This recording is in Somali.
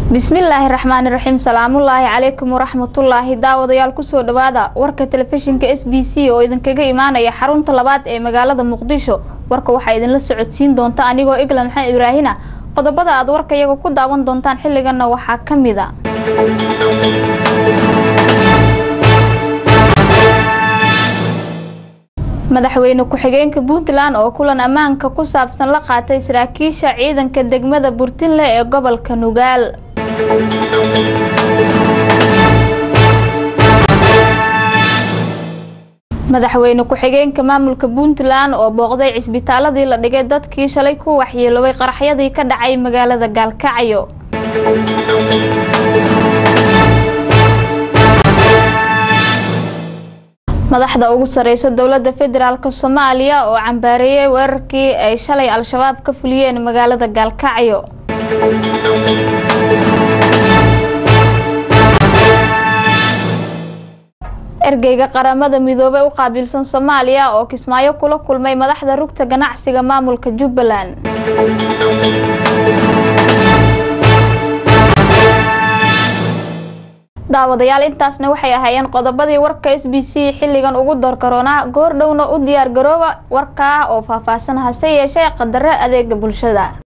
bismillaahi raxmaani raxiim salaamullaahi calaykum waraxmatullaahi daawadayaal kusoo dhawaada warka telefishinka s b c oo idinkaga imaanaya xarunta labaad ee magaalada muqdisho warka waxaa idinla socodsiin doonta anigoo iglan maxamed ibraahina qodobada aad warka iyaga ku daawan doontaan xilliganna waxaa ka mid a madaxweyne ku-xigeenka puntland oo kulan ammaanka ku saabsan la qaatay saraakiisha ciidanka degmada burtinle ee gobolka nugaal madaxweyne ku-xigeenka maamulka puntland oo booqday cisbitaaladii la dhigay dadkii shalay ku waxyeeloway qaraxyadii ka dhacay magaalada gaalkacyo madaxda ugu sareysa dowlada federaalk soomaaliya oo cambaareeyay weerarkii ay shalay al-shabaab ka fuliyeen magaalada gaalkacyo ergeyga qaramada midoobey u qaabilsan soomaaliya oo kismaayo kula kulmay madaxda rugta ganacsiga maamulka jubbaland daawadayaal intaasna waxay ahaayeen qodobadii warka s b c xilligan ugu doorkaroona goor dhowna u diyaar garooba warkaa oo faahfaahsan hase yeeshee qadaro adeega bulshada